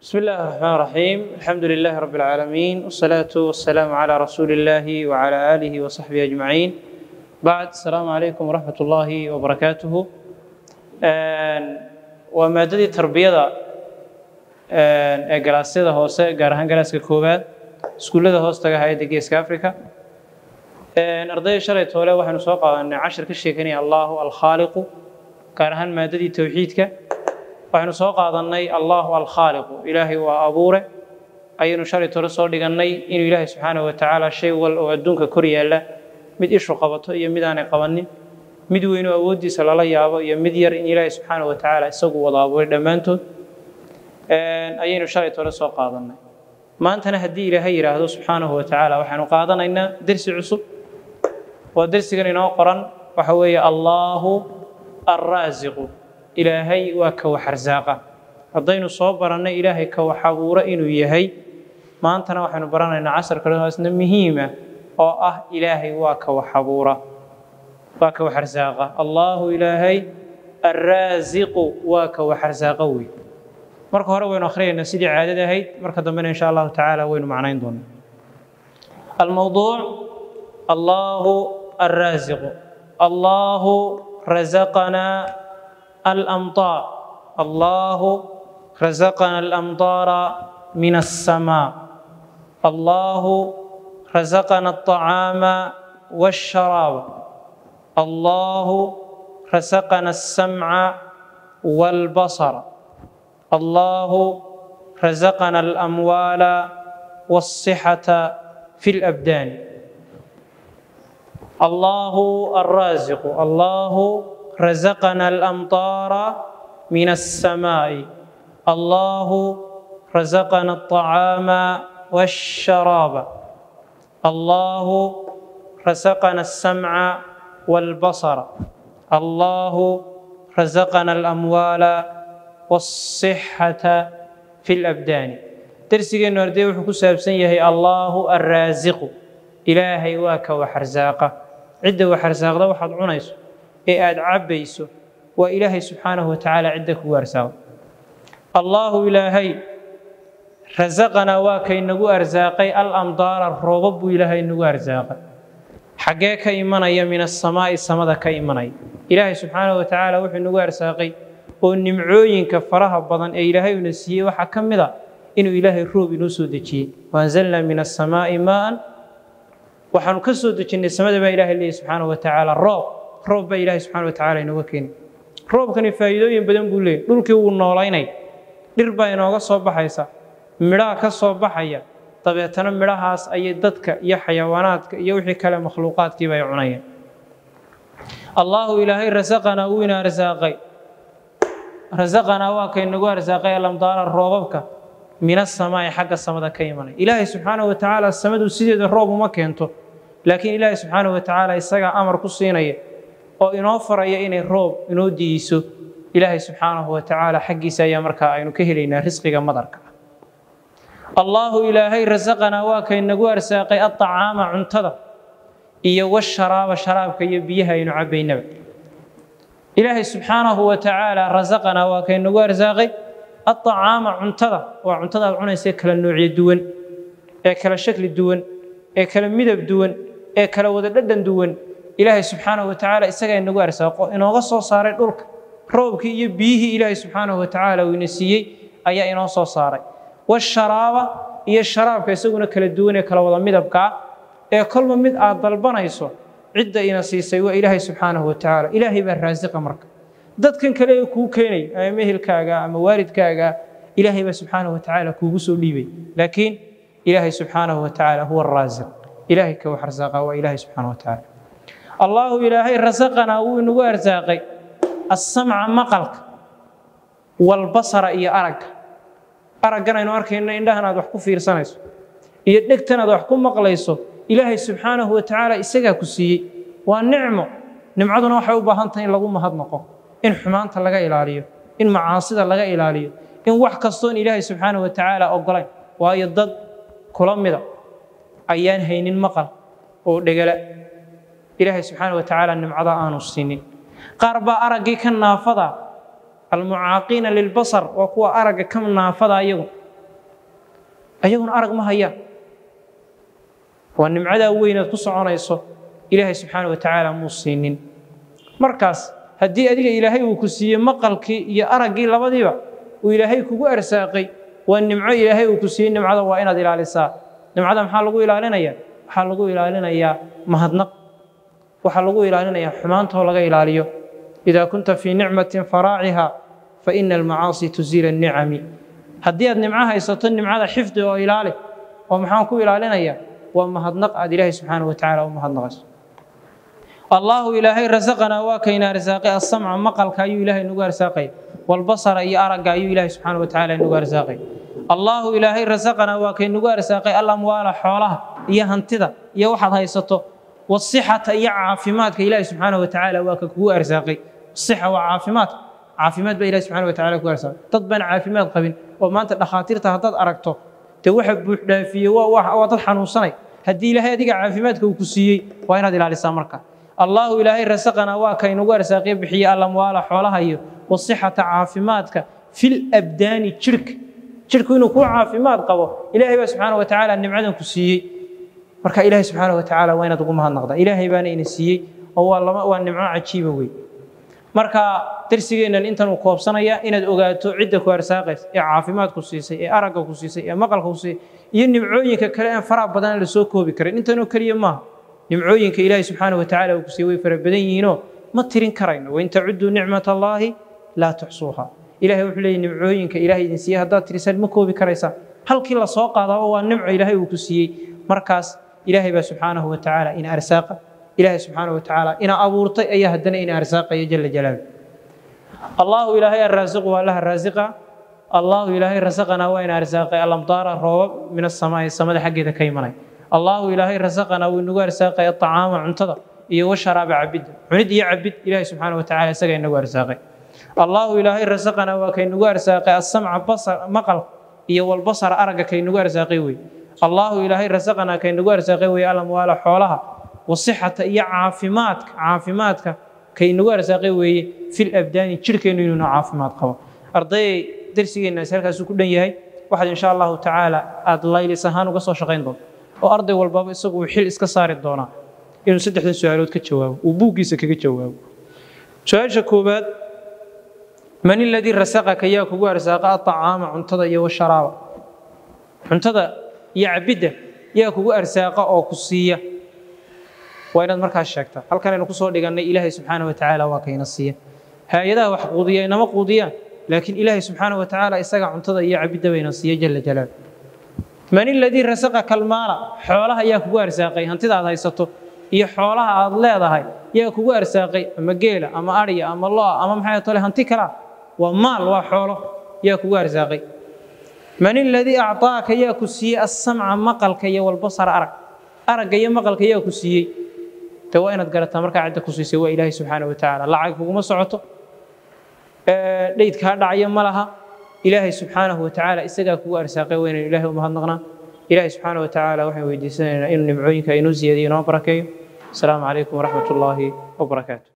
بسم الله الرحمن الرحيم الحمد لله رب العالمين والصلاة والسلام على رسول الله وعلى آله وصحبه أجمعين بعد السلام عليكم ورحمة الله وبركاته ومادة تربية ee galaasyada hoose gaar ahaan galaaska koowaad iskuullada hoostaga hayadda geeska africa ardayda shalay toole waxaynu soo qaadanay cashir ka sheekanaya allahu alkhaaliqu gaar ahaan maadadii towxiidka waxaynu soo qaadanay allahu alkhaaliqu ilaahay waa abuure ayaynu shalay toole soo dhigannay inuu ilaahay subxaanahu watacaala shay wal oo adduunka kor yaalla mid ishu qabato iyo mid aanay qabanin mid weynu awooddiisa lala yaabo iyo mid yar in ilaahay subxaanahu watacaala isagu wada abuuray dhammaantood ayaynu shalay tole soo qaadannay maantana haddii ilaahay yidhaahdo subxaanahu watacaala waxaanu qaadanaynaa dersi cusub oo dersigan inoo qoran waxa weeye allaahu alraasiqu ilaahay waa ka wax arsaaqa haddaynu soo barannay ilaahay ka wax abuura inuu yahay maantana waxaynu baranaynaa casar kale isna muhiima oo ah ilaahay waa ka wax abuura waa ka wax arsaaqa allaahu ilaahay alraasiqu waa ka wax arsaaqa wey marka hore waynu akhriyaynaa sidii caadada ahayd marka dambena insha allahu tacaala waynu macnayn doonaa almowduuc allahu alraasiqu allahu razaqanaa alamطaar allahu razaqana alamطaara min الsamaa allahu razaqana الطacaama والsharaaba allahu razaqana الsamca والbasara الله رزقنا الأموال والصحة في الأبدان الله الرازق الله رزقنا الأمطار من السماء الله رزقنا الطعام والشراب الله رزقنا السمع والبصر الله رزقنا الأموال والصحة في الأبدان درسيgeenu arday wuxuu ku saabsan yahay allaahu alraasiqu ilaahay waa ka wax arsaaqa cidda wax arsaaqda waxaad cunayso ee aad cabbayso waa ilaahay subxaanahu watacaala cidda kugu arsaaqa allaahu ilaahay rasaqanaa waa kaynagu arsaaqay alamdaara roobab buu ilaahay nagu arsaaqay xaggee ka imanaya min asamaa'i samada ka imanaya ilaahay subxaanahu watacaala wuxuu nagu arsaaqay oo nimcooyinka faraha badan ee ilaahay una siiyey waxaa ka mid a inuu ilaahay roob inoo soo dejiyey waanzalnaa min asamaa'i maa'an waxaanu ka soo dejinnay samada baa ilahay leeyahy subxaanahu watacaala roob roob baa ilaahay subxana watacaala inooga keenay roobkani faa'iidooyin badan buu leeyahy dhulkii wuu noolaynay dhir baa inooga soo baxaysa midhaha ka soo baxaya dabeetana midhahaas ayay dadka iyo xayawaanaadka iyo wixii kale makhluuqaadkiiba ay cunayeen allaahu ilaahay rasaqanaa wuu ina arsaaqay rasaqanaa waa kaynagu arsaaqay alamdaara roobabka min asamaa'i xagga samada ka imanay ilaahay subxaanahu watacaala samadu sideeda roob uma keento laakiin ilaahay subxaanahu watacaala isagaa amar ku siinaya oo inoo faraya inay roob inoo diiso ilaahay subxaanahu watacaala xaggiisa ayaa markaa aynu ka helaynaa risqiga madarka allaahu ilaahay rasaqanaa waa kaynagu arsaaqay aطacaama cuntada iyo washaraaba sharaabka iyo biyaha aynu cabbaynaba ilaahay subxaanahu watacaala rasaqanaa waa kaynagu arsaaqay aطacaama cuntada waa cuntada aad cunaysa kala noocyo duwan ee kala shakli duwan ee kala midab duwan ee kala wada dhadhan duwan ilaahay subxaanahu watacaala isagaa inagu arsaaqo inooga soo saaray dhulka roobkii iyo biyihii ilaahay subxaanahu watacaala uu ina siiyey ayaa inoo soo saaray washaraaba iyo sharaabka isaguna kala duwan ee kala wada midabkaa ee kolba mid aad dalbanayso cidda ina siisay waa ilaahay subxaanahu watacaala ilaahay baa raasiqa marka dadkan kale ee kuu keenay ama mehelkaaga ama waalidkaaga ilaahay baa subxaanahu watacaala kuugu soo dhiibay laakiin ilaahay subxaanahu watacaala huwa araasiq ilaahay ka wax arsaaqa waa ilaahay subxaanahu watacaala allaahu ilaahay rasaqanaa wuu inagu arsaaqay assamca maqalka walbasara iyo aragga araggan aynu arkayno indhahan aad wax ku fiirsanayso iyo dhegtan aad wax ku maqlayso ilaahay subxaanahu watacaala isagaa ku siiyey waa nicmo nimcaduna waxay u baahan tahay in lagu mahadnaqo in xumaanta laga ilaaliyo in macaasida laga ilaaliyo in wax kastoon ilaahay subxaanahu watacaala ogolayn waayo dad kula mida ayaan haynin maqal oo dhegala ilaahay subxaanahu watacaala nimcada aanu siinin qaar baa araggii ka naafada almucaaqiina lilbasar waa kuwa aragga ka naafada iyagu ayaguna arag ma hayaan waa nimcadaa weynaad ku soconayso ilaahay subxaana wa tacaala muu siinin markaas haddii adiga ilaahay uu ku siiyey maqalkii iyo araggii labadiiba uu ilaahay kugu arsaaqay waa nimco ilaahay uu ku siiyey nimcada waa inaad ilaalisaa nimcada maxaa lagu ilaalinaya waxaa lagu ilaalinayaa mahadnaq waxaa lagu ilaalinayaa xumaantoo laga ilaaliyo idaa kunta fii nicmatin faraaciha fa ina almacaasi tuziila annicami haddii aad nimco haysato nimcada xifdi oo ilaali oo maxaan ku ilaalinayaa waa mahadnaq aad ilaahay subxaana wa tacaala u mahadnaqayso allaahu ilaahay rasaqanaa waa kayna arsaaqay asamca maqalka ayuu ilaahay nagu arsaaqay walbasara iyo aragga ayuu ilaahay subxaana wa tacaala nagu arsaaqay allaahu ilaahay rasaqanaa waa kay nagu arsaaqay alamwaala xoolaha iyo hantida iyo waxaad haysato wasixata iyo caafimaadka ilaahay subxaana wa tacaala waa ka kugu arsaaqay sixa waa caafimaadka caafimaad baa ilahi subxana wa tacala kugu arsaaqay dad baan caafimaad qabin oo maanta dhakhaatiirta haddaad aragto dee waxa buuxdhaafiyey waa dad xanuunsanay haddii ilaahay adiga caafimaadka uu ku siiyey waa inaad ilaalisaa marka allaahu ilaahay rasaqanaa waa kaynagu arsaaqiyo bixiye alamwaala xoolaha iyo wasixata caafimaadka fil abdaani jirhka jirhku inuu kuu caafimaad qabo ilaahay baa subxaana wa tacaala nimcadan ku siiyey marka ilaahay subxaana wa tacaala waa inaad ugu mahadnaqdaa ilaahay baana ina siiyey oo waa lama waa nimco cajiiba wey marka darsigeennan intan uu koobsanaya inaad ogaato cidda ku arsaaqaysa ee caafimaad ku siisay ee aragga ku siisay ee maqalka ku siisay iyo nimcooyinka kale aan faraha badan la soo koobi karin intanoo keliya maaha nimcooyinka ilaahay subxaana wa tacaala uu ku siiyey way fara badan yihiinoo ma tirin karayno wain tacudduu nicmat allaahi laa tuxsuuha ilahay wuxuu leeyay nimcooyinka ilaahay idin siiyey haddaad tirisaan ma koobi karaysaan halkii la soo qaadaaba waa nimco ilaahay uu ku siiyey markaas ilaahay baa subxaanahu wa tacaala ina arsaaqa ilaahay subxaana wa tacaala ina abuurtay ayaa haddana ina arsaaqaya jala jalaalu allaahu ilaahay arraasiqu waa allaha raasiqa allaahu ilaahay rasaqanaa waa ina arsaaqay alamdaara roobab min asamaa'i samada xaggeeda ka imanay allaahu ilaahay rasaqanaa wuu inagu arsaaqay aطacaama cuntada iyo washaraaba cabidda cunid iyo cabid ilaahay subxaana wa tacala isaga inagu arsaaqay allaahu ilaahay rasaqanaa waa kaynagu arsaaqay asamca basar maqal iyo walbasara aragga kaynagu arsaaqay wey allaahu ilaahay rasaqanaa kaynagu arsaaqay wey alamwaala xoolaha wasixata iyo caafimaadka caafimaadka kaynagu arsaaqay weeye fil abdaani jirhkeennu inuuna caafimaad qabo ardayay darsigeennaasi halkaasuu ku dhan yahay waxaad insha allahu tacaala aada laylis ahaan uga soo shaqayn doonto oo arday walbaba isagu uu xil iska saari doonaa inuu saddexdan su-aalood ka jawaabo uu buuggiisa kaga jawaabo su-aasha koowaad man iladii rasaqaka yaa kugu arsaaqa aطacaama cuntada iyo washaraaba cuntada iyo cabidda yaa kugu arsaaqa oo ku siiya waa inaad markaas sheegtaa halkanaynu kusoo dhigannay ilaahay subxaana wa tacaala waa kayna siiya hay-adaha wax quudiya inama quudiyaan laakiin ilaahay subxaana wa tacaala isaga cuntada iyo cabidda bayna siiya jala jalaal man iladii rasaqaka almaala xoolaha yaa kugu arsaaqay hantida aad haysato iyo xoolaha aad leedahay yaa kugu arsaaqay ama geela ama adhiya ama loa ama maxay tole hanti kalaa waa maal waa xoolo yaa kugu arsaaqay man iladii acطaaka yaa ku siiyey asamca maqalka iyo walbasara arag aragga iyo maqalka yaa ku siiyey de waa inaad garataa markaa cidda ku siisay waa ilaahay subxaana wa tacaala lacag kuguma socoto dheyd kaa dhacaya ma laha ilaahay subxaanahu wa tacaala isagaa kugu arsaaqay waa inaynu ilahay u mahadnaqnaa ilaahay subxaana wa tacaala waxaan weydiisanaynaa inuu nimcooyinka inoo ziyadiyo inoo barakeeyo asalaamu calaykum waraxmat ullaahi wabarakaatu